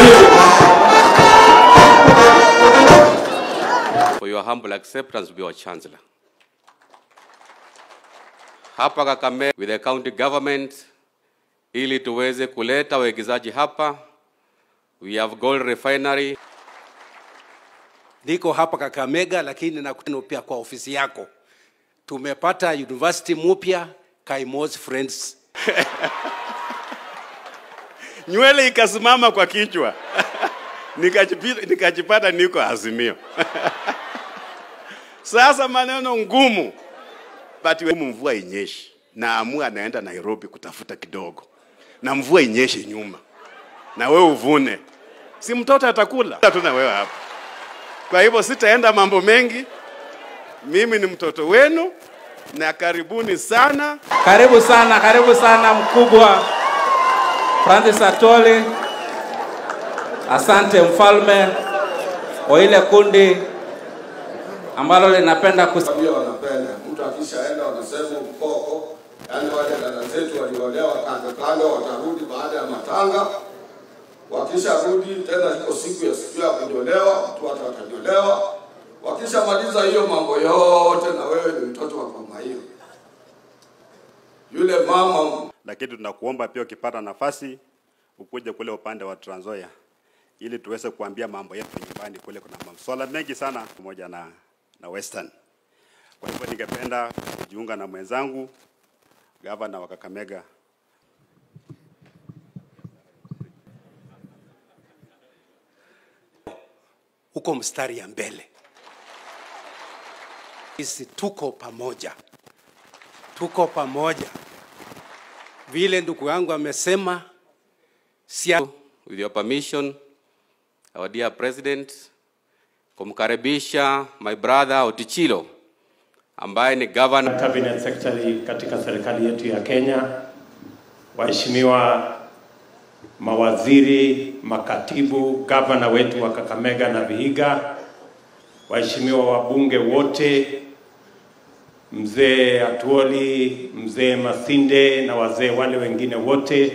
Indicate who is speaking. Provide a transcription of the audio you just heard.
Speaker 1: for your humble acceptance to be our chancellor. Hapa Kakamega with the county government ili tuweze kuleta wawekezaji hapa. We have gold refinery.
Speaker 2: Niko hapa Kakamega, lakini nakutana pia kwa ofisi yako. Tumepata university mpya Kaimos Friends.
Speaker 3: nywele ikasimama kwa kichwa Nikajipi- nikajipata niko Azimio. Sasa maneno ngumu, but we- mvua inyeshi, naamua naenda Nairobi kutafuta kidogo, na mvua inyeshe nyuma, na wewe uvune, si mtoto atakula tu na wewe hapa. Kwa hivyo sitaenda mambo mengi, mimi ni mtoto wenu na karibuni sana.
Speaker 4: Karibu sana, karibu sana mkubwa Francis Atoli. Asante mfalme wa ile kundi ambalo linapenda kus
Speaker 5: pia wanapenda mtu akishaenda wanasema ukoko, yaani wale dada zetu waliolewa kando kando watarudi baada ya matanga. Wakisharudi tena, iko siku ya siku ya kunyolewa, watu watu watanyolewa. Wakishamaliza hiyo mambo yote, na wewe ni mtoto wa mama hiyo, yule mama
Speaker 3: lakini tunakuomba pia ukipata nafasi ukuje kule upande wa Trans Nzoia ili tuweze kuambia mambo yetu nyumbani kule. Kuna masuala mengi sana pamoja na, na Western. Kwa hivyo ningependa kujiunga na mwenzangu gavana wa Kakamega
Speaker 2: huko mstari ya mbele. Sisi tuko pamoja, tuko pamoja. Vile ndugu yangu amesema, sia
Speaker 1: With your permission, our dear president, kumkaribisha my brother Otichilo ambaye ni governor
Speaker 6: cabinet secretary katika serikali yetu ya Kenya, waheshimiwa mawaziri, makatibu, gavana wetu wa Kakamega na Vihiga, waheshimiwa wabunge wote, mzee Atuoli, mzee Masinde na wazee wale wengine wote,